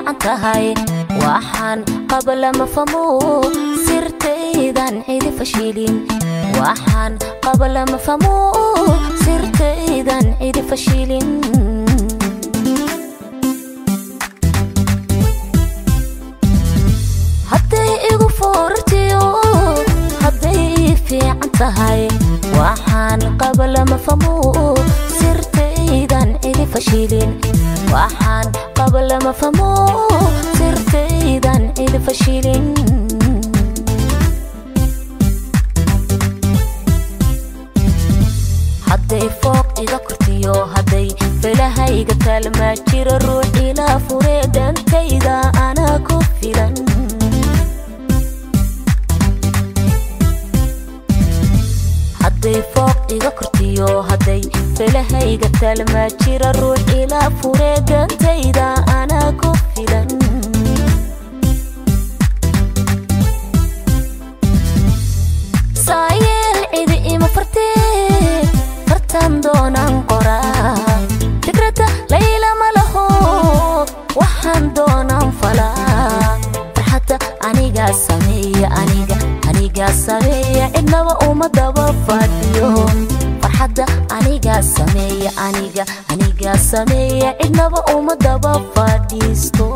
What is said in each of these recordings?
fiican tahay waxaan qaba lama famo sirtaydan cidi fashilin waxaan qaba lama famo sirtaydan cidi fashilin hadday igu foorartiyo hadday ii fiican tahay waxaan qaba lama famo sirtaydan cidi fashilin waxaan qaba lama famo sirtaydan cidi fashilin hadday fooq iga kortiyo hadday felahayga taalmaa jiro ruux ilaa furee dhantayda anaa ku filan hadday fooq iga kortiyo hadday felahayga taalmaa jiro ruux ilaa furee dhantayda anaa ku filan saayeel cidi ima fartee fartan doonaan qoraa fikradda layla ma laho waxaan doonaan falaa farxadda anigaa sameeya aniga anigaa sameeya cidnaba uma daba fadhiyo farxadda anigaa sameeya aniga anigaa sameeya cidnaba uma daba fadhiisto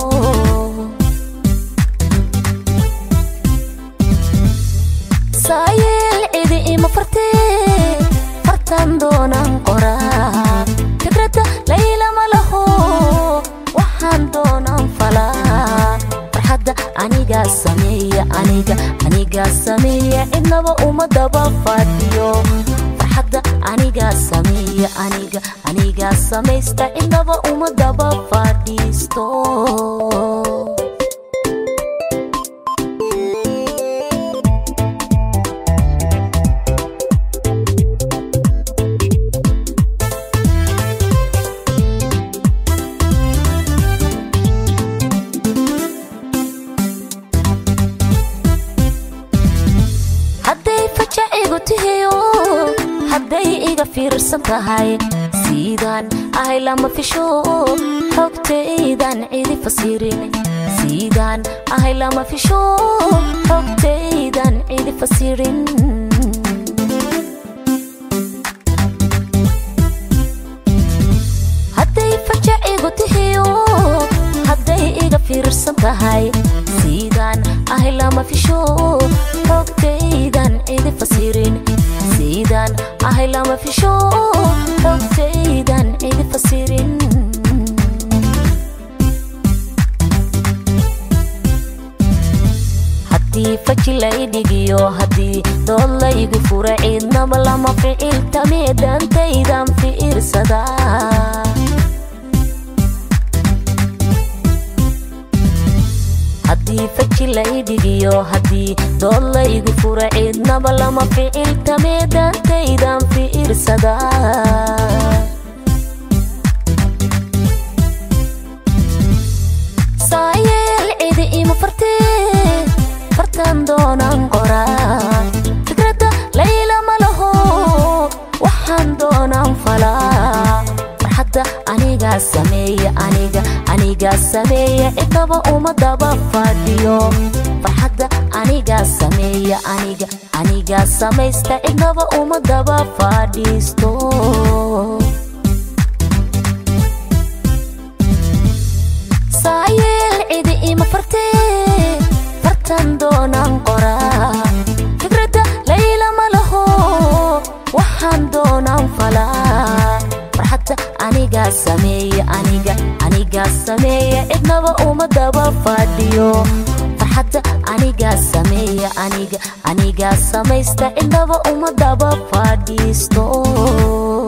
saayeel cidi ima fartee fartan doonaan qoraa fikradda layla ma laho waxaan doonaan falaa farxadda anigaa sameeya aniga anigaa sameeya cidnaba uma daba fadhiyo farxadda anigaa sameeya aniga anigaa samaysta cidnaba uma daba fadhiisto hadday fajacigu tihiyo hadday iga fiirsan tahay siidaan ahay lama fisho xogtaydan cidi fasirin siidaan ahay lama fisho xogtaydan cidi fasirin hadday fajacigu tihiyo hadday iga fiirsan tahay siidaan ahay lama fisho xogtaydan cidi fasirin siidaan ahay lama fisho xogtaydan cidi fasirin haddii faji lay dhigiyo haddii dood laygu fura ciidnaba lama ficil tamee dhantaydan fiirsadaa haddii faji lay dhigiyo haddii dood laygu fura ciidnaba lama ficil tamee dhantaydan fiirsadaa saayeel cidi ima fartee fartan doonaan qoraa fikradda layla ma laho waxaan doonaan falaa farxadda anigaa sameeya aniga anigaa sameeya cidnaba uma daba fadhiyo farxadda anigaa sameeya aniga anigaa samaysta cidnaba uma daba fadhiisto saayeel cidi ima fartee fartan doonaan qoraa fikradda layla ma laho waxaan doonaan falaa farxadda anigaa sameeya aniga anigaa sameeya cidnaba uma daba fadhiyo farxadda anigaa sameeya aniga anigaa samaysta cidnaba uma daba fadhiisto